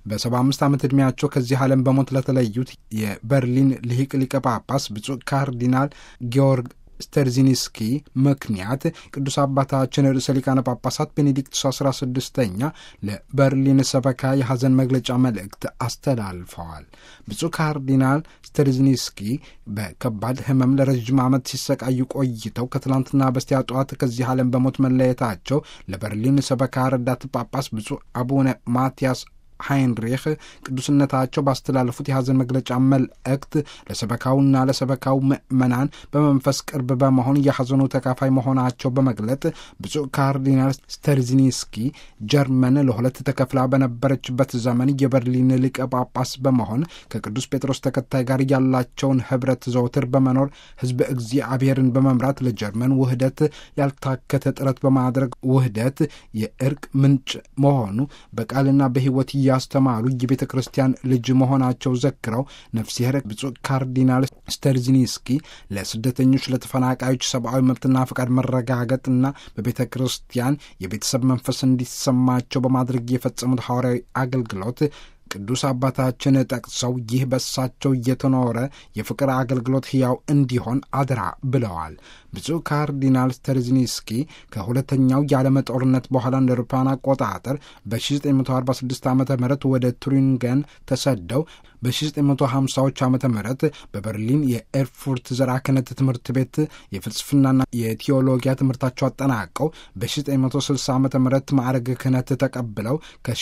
በሰባ አምስት ዓመት ዕድሜያቸው ከዚህ ዓለም በሞት ለተለዩት የበርሊን ልሂቅ ሊቀ ጳጳስ ብፁዕ ካርዲናል ጊዮርግ ስተርዚኒስኪ ምክንያት ቅዱስ አባታችን ርዕሰ ሊቃነ ጳጳሳት ቤኔዲክቱስ አስራ ስድስተኛ ለበርሊን ሰበካ የሐዘን መግለጫ መልእክት አስተላልፈዋል። ብፁዕ ካርዲናል ስተርዚኒስኪ በከባድ ሕመም ለረዥም ዓመት ሲሰቃዩ ቆይተው ከትላንትና በስቲያ ጠዋት ከዚህ ዓለም በሞት መለየታቸው ለበርሊን ሰበካ ረዳት ጳጳስ ብፁዕ አቡነ ማቲያስ ሃይንሪህ ቅዱስነታቸው ባስተላለፉት የሐዘን መግለጫ መልእክት ለሰበካውና ለሰበካው ምዕመናን በመንፈስ ቅርብ በመሆን የሐዘኑ ተካፋይ መሆናቸው በመግለጥ ብፁዕ ካርዲናል ስተርዚኒስኪ ጀርመን ለሁለት ተከፍላ በነበረችበት ዘመን የበርሊን ሊቀ ጳጳስ በመሆን ከቅዱስ ጴጥሮስ ተከታይ ጋር ያላቸውን ኅብረት ዘውትር በመኖር ሕዝበ እግዚአብሔርን በመምራት ለጀርመን ውህደት ያልታከተ ጥረት በማድረግ ውህደት የእርቅ ምንጭ መሆኑ በቃልና በሕይወት ያስተማሩ የቤተ ክርስቲያን ልጅ መሆናቸው ዘክረው ነፍስሔር ብፁዕ ካርዲናል ስተርዚኒስኪ ለስደተኞች፣ ለተፈናቃዮች ሰብአዊ መብትና ፈቃድ መረጋገጥና በቤተ ክርስቲያን የቤተሰብ መንፈስ እንዲሰማቸው በማድረግ የፈጸሙት ሐዋርያዊ አገልግሎት ቅዱስ አባታችን ጠቅሰው ይህ በሳቸው እየተኖረ የፍቅር አገልግሎት ሕያው እንዲሆን አደራ ብለዋል። ብፁዕ ካርዲናል ስተርዝኒስኪ ከሁለተኛው የዓለም ጦርነት በኋላ እንደ አውሮፓውያን አቆጣጠር በ1946 ዓ ም ወደ ቱሪንገን ተሰደው በ1950ዎች ዓ ም በበርሊን የኤርፉርት ዘርዓ ክህነት ትምህርት ቤት የፍልስፍናና የቴዎሎጊያ ትምህርታቸው አጠናቀው በ1960 ዓ ም ማዕረግ ክህነት ተቀብለው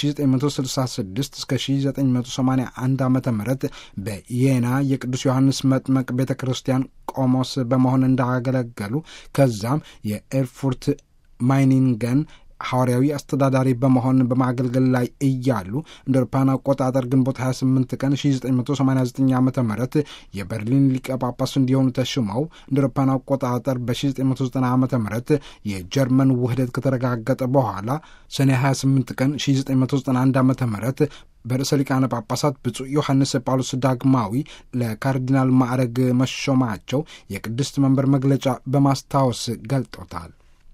ከ1966 እስከ 1981 ዓ ም በየና የቅዱስ ዮሐንስ መጥመቅ ቤተ ክርስቲያን ቆሞስ በመሆን እንዳገለገሉ ከዛም የኤርፉርት ማይኒንገን ሐዋርያዊ አስተዳዳሪ በመሆን በማገልገል ላይ እያሉ እንደ አውሮፓውያን አቆጣጠር ግንቦት 28 ቀን 1989 ዓ ም የበርሊን ሊቀ ጳጳስ እንዲሆኑ ተሽመው እንደ አውሮፓውያን አቆጣጠር በ1990 ዓ ም የጀርመን ውህደት ከተረጋገጠ በኋላ ሰኔ 28 ቀን 1991 ዓ ም በርዕሰ ሊቃነ ጳጳሳት ብፁዕ ዮሐንስ ጳውሎስ ዳግማዊ ለካርዲናል ማዕረግ መሾማቸው የቅድስት መንበር መግለጫ በማስታወስ ገልጦታል።